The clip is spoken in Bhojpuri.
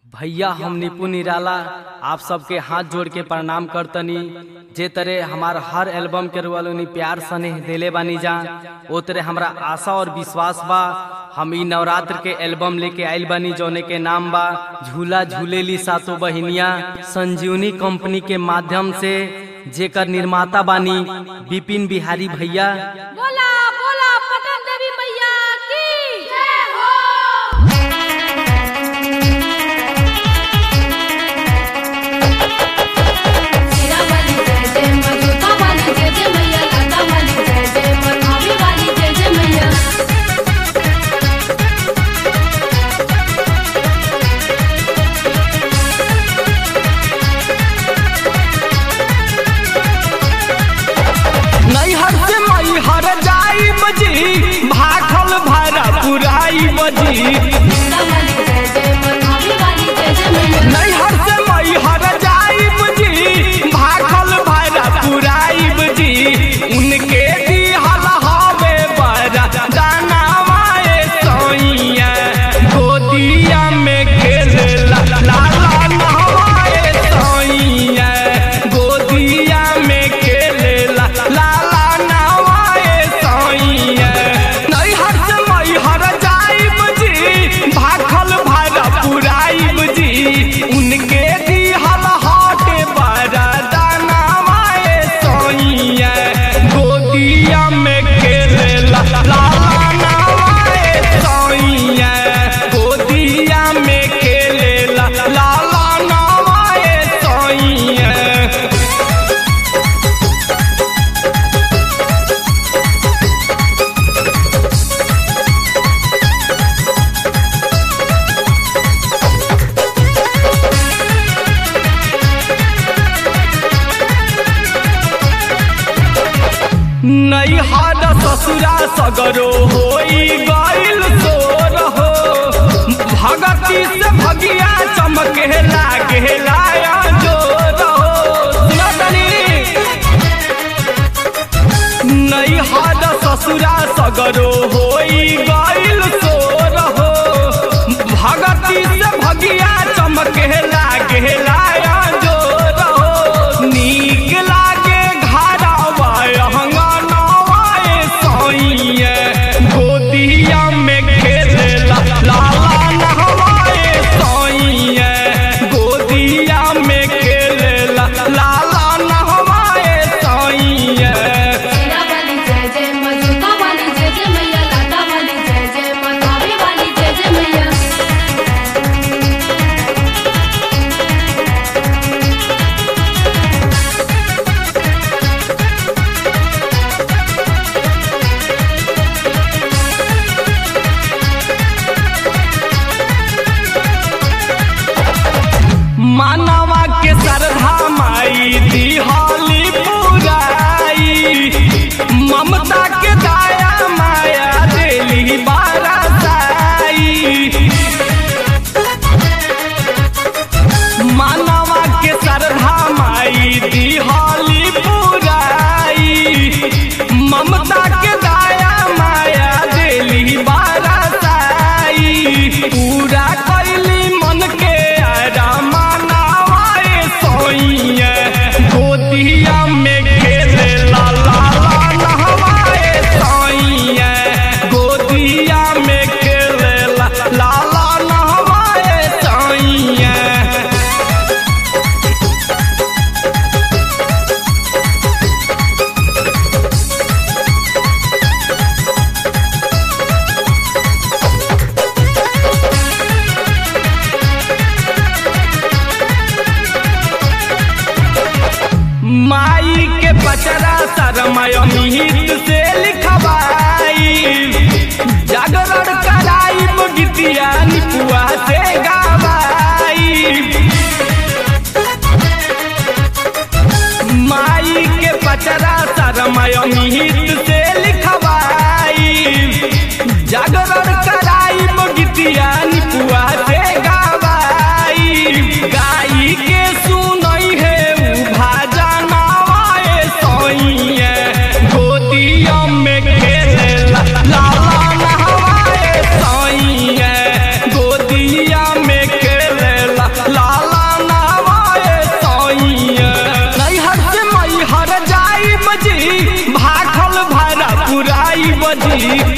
भैया हम निपुण निराला आप सबके हाथ जोड़ के प्रणाम करतनी जे तरह हमार हर एल्बम के रुआलोनी प्यार स्नेह देले बानी जा ओ तरह हमरा आशा और विश्वास बा हम ई नवरात्र के एल्बम लेके आइल बानी जौने के नाम बा झूला झूलेली सातो बहिनिया संजीवनी कंपनी के माध्यम से जेकर निर्माता बानी विपिन बिहारी भैया बोला बोला पटन देवी मैया की जय हो सीरा वाली जय जय मधुका वाली जय जय मैया लता वाली जय जय मनावी वाली जय जय मैया नैहर से मैहर जाई बजी भाखल भरा पुराई बजी सीरा वाली जय जय मनावी वाली जय जय मैया नैहर से मैहर जाई बजी भाखल भरा पुराई बजी उनके दिहल हवे बरा दाना माए सोइया गोदिया में खेले ला ला ला नहवाए सोइया गोदिया में खेले ला ला ला नहवाए सोइया नैहर से मैहर जाई बजी भाखल भरा पुराई बजी उनके दिहल हाटे बरा दाना माए सोइया गोदिया में खेले ला ला ला नहवाए सोइया गोदिया में खेले ला ला ला नहवाए सोइया नैहर ससुरा सगरो होई गइल सोर हो भगती से भगिया चमके लागे लाया जोर हो सुनतनी नैहर ससुरा सगरो होई गइल सोर हो भगती से भगिया चमके लागे लाया जोर हो नीक लागे घरवा अंगनवाए सोइए गोदिया में खेले ला ला ला नहवाए सोइए गोदिया में खेले ला ला ला नहवाए सोइए सीरा वाली जय जय मधुका वाली जय जय मैया लता वाली जय जय मनावी वाली जय जय मैया मानवा के श्रद्धा माई दिहाली पुराई ममता के दाया माया देली बारासाई मानवा के श्रद्धा माई दिहाली पुराई ममता के दाया माया देली बारासाई पूरा कैली मन के आरा मानवाए सोइए गोदिया में खेले ला ला ला नहवाए सोइए गोदिया में खेले ला ला ला नहवाए सोइए माई के बचरा शरमय मिहित से लिखवाई जागरण कराई गीतिया निपुआ से गावाई माई के बचरा शरमय मिहित से लिखवाई जागरण कराई गीतिया निपुआ से गावाई गाई के सुनई है उ भाजा नवाए सोइए गोदी जी